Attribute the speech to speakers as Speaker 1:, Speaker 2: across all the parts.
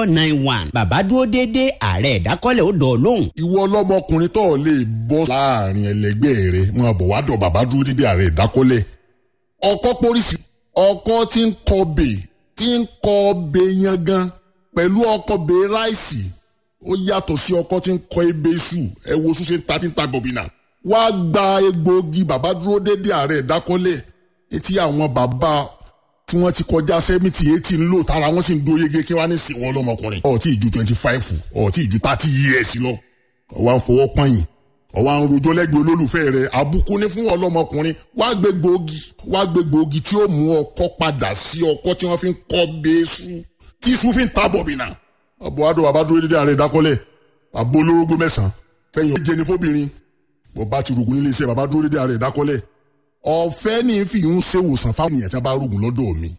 Speaker 1: four nine one bàbá dúró déédéé ààrẹ ìdákọ́lẹ̀ ó dọ̀ lóhùn.
Speaker 2: ìwọ ọlọ́mọkùnrin tó o lè bọ́ láàrin ẹlẹgbẹ́ rẹ máa bọ̀ wá dọ̀ bàbá dúró dídí ààrẹ ìdákọ́lẹ̀ ọkọ pólísì ọkọ tí ń kọbè tí ń kọbè yangan pẹ̀lú ọkọ bè ráìsì ó yàtọ̀ sí ọkọ tí ń kọ ebè iṣu ẹ wo ṣúṣe ta tí ń ta gọ̀bìnà wá gba egbòogi bàbá dúró dédé ààrẹ ìdákọ́lẹ̀ etí àwọn bàbá tí wọ́n ti kọjá sẹ́mìtì eighty ń lò tára wọ́n sì ń dó yege kí wọ́n á ní sìn wọ́n lọ́mọkùnrin ọ̀ọ́tí ìju twenty five ọ̀ọ́tí ìju thirty years lọ ọ̀wá ń fọwọ́ pọ́yìn ọ̀wá ń rojọ́ lẹ́gbẹ̀ẹ́ olólùfẹ́ rẹ̀ àbùkù ní fún ọlọ́mọkùnrin wá gbé gbòógì wá gbé gbòógì tí ó mú ọkọ padà sí ọkọ tí wọ́n fi ń kọ́ bẹ́ẹ́sù tí iṣu fi ń ta bọ̀bìnà ọ̀bọ̀ adùn bàbá dúró dédé ààrẹ ìdákọ́lẹ̀ àbó olórógbó mẹ́sàn-án fẹ́yìn ọ̀jẹ̀ ní fóbìnrin bọ̀bá ti rògùn nílé iṣẹ́ bàbá dúró dédé ààrẹ ìdákọ́lẹ̀ ọ̀fẹ́ ní fi ń ṣe wòsàn fáwọn èèyàn tí wọ́n bá rògùn lọ́dọ̀ mi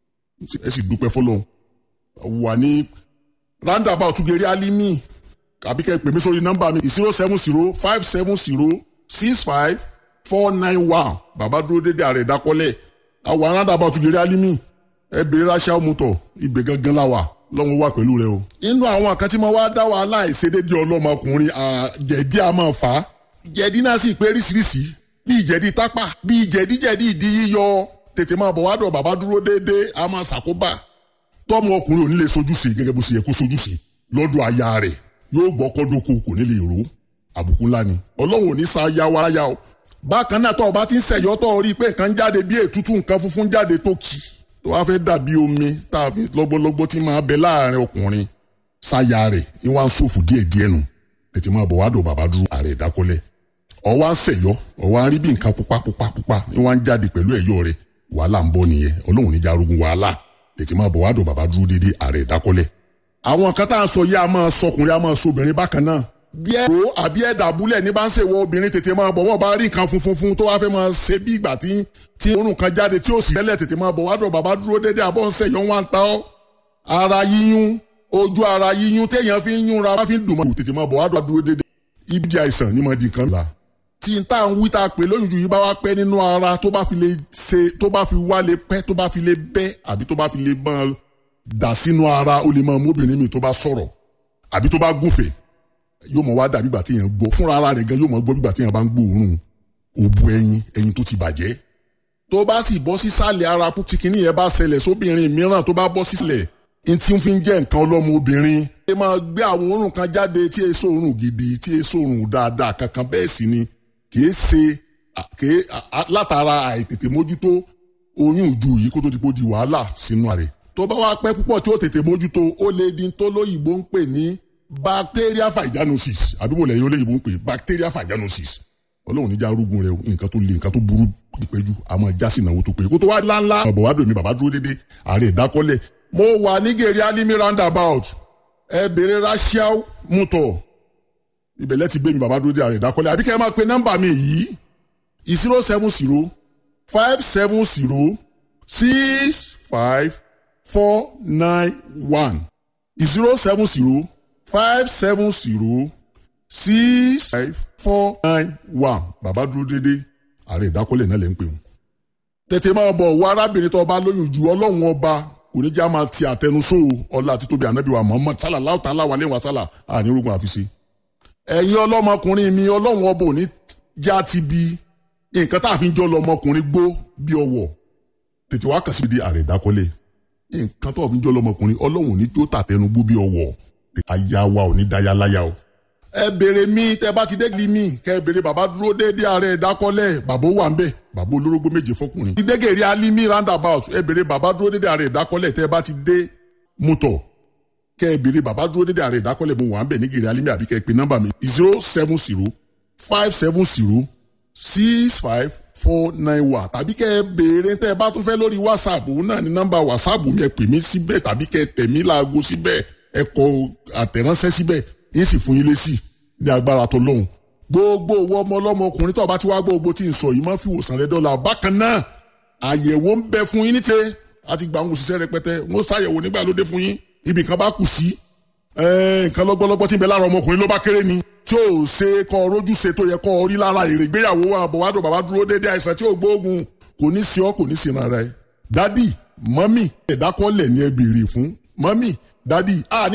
Speaker 2: ẹ sì dúpẹ́ fọlọ́run wà ní roundabout gèrè alimi àbí kẹ́ ẹ pè mí sórí nọ́mbà mi zero seven zero five seven zero six five four nine one bàbá dúró dédé ààrẹ ìdákọ́lẹ̀ àwọn roundabout gèrè alimi ẹ bèrè ráṣà mọ́tò ibẹ̀ gangan la wà lọ́wọ́ wà pẹ̀lú rẹ o. inú àwọn àkàtí máa wá dá wàhálà ìṣedédé ọlọ́mọkùnrin jẹ̀dí a máa fà á jẹ̀dí náà sì pé ríṣiríṣi bíi jẹ̀dí tápà bíi jẹ̀díjẹ̀dí ìdí yíyọ tètè máa bọ̀ wá dọ̀ bàbá dúró déédéé a máa ṣàkóbá tọ́mọ ọkùnrin ò ní lè sojúṣe gẹ́gẹ́ bó ṣe yẹ kó sojúṣe lọ́dọ̀ aya rẹ̀ yóò gbọ́ kọ́dọ́kọ kò ní lè rò àbùkù ńlá ni ọlọ́run ò ní sa ya wa ya o. bákan náà tọ́ ọ bá ti ń ṣẹ̀yọ́ tọ́ ọ rí i pé nǹkan jáde bí ètútù nǹkan funfun jáde tó kì tó wá fẹ́ dàbí omi tá a fi lọ́gbọ́lọ́gbọ́ tí máa bẹ láàrin ọkùnrin sáya rẹ̀ ní wàá ń ṣòfò díẹ̀díẹ̀ nù tètè máa bọ̀ wá dọ̀ bàbá dúró ààrẹ ìdákọ́lẹ̀ ọwọ́ ń ṣẹ̀yọ́ ọwọ́ ń rí bí nǹkan pupa pupa pupa ní wọ́n ń jáde pẹ̀lú ẹ̀yọ́ rẹ̀ wàhálà ń bọ̀ nìyẹn ọlọ́run níjà arógun wàhálà tètè máa bọ̀ wá dọ̀ bàbá dúró dédé ààrẹ ìdákọ́lẹ̀. àwọn kan tá à ń sọ yìí a máa sọkùnrin a máa sọ obìnrin bákan náà. bí ẹ ro àbí ẹ dàbúlẹ̀ ní bá ń ṣèwọ obìnrin tètè máa bọ̀ wọ́n bá rí nǹkan funfun fun tó wá fẹ́ máa ṣe bí ìgbà tí tí orun kan jáde tí ó sì tẹ́lẹ̀ tètè máa bọ̀ wá dọ̀ bàbá dúró dédé àbọ̀ ń ṣẹ̀yọ́ wọn ta ọ́. ara yíyún ojú ara yíyún téèyàn fi ń yúnra wá fi ń dùn mọ́ tètè máa bọ̀ wá dúró dédé ibi àìsàn ní mọ̀ di kan la tí n tá à ń wí tá a pè lóyún ju yìí bá wá pẹ́ nínú ara tó bá fi lè ṣe tó bá fi wá lè pẹ́ tó bá fi lè bẹ́ àbí tó bá fi lè máa dà sínú ara ó lè máa mú obìnrin mi tó bá sọ̀rọ̀ àbí tó bá gúnfẹ̀ yóò mọ̀ wá dàbí ìgbà tí èèyàn gbọ́ fúnra ara rẹ̀ gan yóò mọ̀ gbọ́ bí ìgbà tí èèyàn bá ń gbóòórùn òbu ẹyin ẹyin tó ti bàjẹ́ tó bá sì bọ́ sísàlẹ̀ ara kú tí kinní yẹn bá ṣẹlẹ̀ sóbìnrin mìíràn tó bá bọ́ sísàlẹ̀ n tí ń fi jẹ́ nǹkan ọlọ́mọ obìnrin. ẹ máa gbé àwọn òórùn kan jáde tí èso òórùn gidi tí èso òórùn dáadáa kankan bẹ́ẹ̀ sì ni kìí ṣe kìí látara àìtètè mójútó oyún ìju yìí kó tó ti kó di wàhálà sínú rẹ̀. tó bá wá pẹ́ púpọ̀ tí ó tètè mójútó ó lè di tó lóyìnbó ń pè ní bacteria vaginosis àdúgbò lẹ́yìn olóyìnbó ń pè bacteria vaginosis ọlọ́run níjà arúgbó rẹ nǹkan tó le nǹkan tó burú ìpẹ́jù àmọ́ ìjà sí ìnáwó tó pé kó tó wá ńláńlá ọ̀bọ̀ wá dòmí bàbá dúró dédé ààrẹ ìdákọ́lẹ̀ mo wà ní gèrè alimi roundabout ẹ bèrè rachel muto ibẹ̀ lẹ́tì gbé mi bàbá dúró dé ààrẹ ìdákọ́lẹ̀ àbí kẹ́ ẹ máa pe nọ́mbà mi yìí zero seven zero five seven zero six five four nine one zero seven zero five seven zero six five four nine one bàbá dúró dédé ààrẹ ìdákọ́lẹ̀ náà lè ń pè wọ́n. tètè máa bọ̀ wọ arábìnrin tó bá lóyún ju ọlọ́run ọba oníjà máa ti àtẹnusó ọlá àti tóbi ànábì wa Muhammad sallallahu ta'ala wa alaihi wa sallam ànírógun àfiṣe. ẹ̀yin ọlọ́mọkùnrin mi ọlọ́run ọba òní já ti bi nǹkan tá a fi ń jọ lọmọkùnrin gbó bí ọwọ́ tètè wá kàn sí di ààrẹ ìdákọ́lẹ̀ nǹkan tó a fi ń jọ lọmọkùnrin ọlọ́run òní tó tàtẹnu gbó bí ọwọ́ aya wa òní dáyà láyà o ẹ béèrè mi tẹ bá ti dégli mi kẹ ẹ béèrè bàbá dúró déédéé ààrẹ ìdákọ́lẹ̀ bàbá wà ń bẹ̀ bàbá olórógbó méje fọkùnrin. ìdégèrè alimi roundabout ẹ béèrè bàbá dúró déédéé ààrẹ ìdákọ́lẹ̀ tẹ bá ti dé mọ́tọ̀ kẹ ẹ béèrè bàbá dúró déédéé ààrẹ ìdákọ́lẹ̀ mo wà ń bẹ̀ ní gèrè alimi àbí kẹ ẹ pe nọ́mbà mi zero seven zero five seven zero six five four nine one tàbí kẹ ẹ béèrè tẹ ẹ bá tún fẹ́ lórí whatsapp òun náà ní nọ́mbà whatsapp mi ẹ pè mí síbẹ̀ tàbí kẹ ẹ tẹ̀ mí láago síbẹ̀ ẹ kọ àtẹ̀ránṣẹ́ síbẹ̀ yín sì fún yín lésì ní agbára tó lóhùn. gbogbo owó ọmọ ọlọ́mọ ọkùnrin tó bá ti wá gbogbo tí ń sọ yìí máa fi wòsàn rẹ dọ́là bákan náà àyẹ̀wò ń bẹ fún yín níte àti gbà ń òṣìṣẹ́ rẹpẹtẹ wọ́n ṣàyẹ̀wò nígbà lóde fún yín ibì kan bá kù sí nǹkan lọ́gbọ́lọ́gbọ́ tí ń bẹ lára ọmọkùnrin ló bá kéré ni tí ò ṣe kọ́ rójú ṣe tó yẹ kọ́ rí lára èrè ìgbéyàwó wa àbọ̀wádùn bàbá dúró déédéé àìsàn tí ò gbóògùn kò ní sí ọ kò ní sí ara ẹ dádì mọ́mì ẹ̀dákọ́lẹ̀ ni ẹ béèrè fún mọ́mì dádì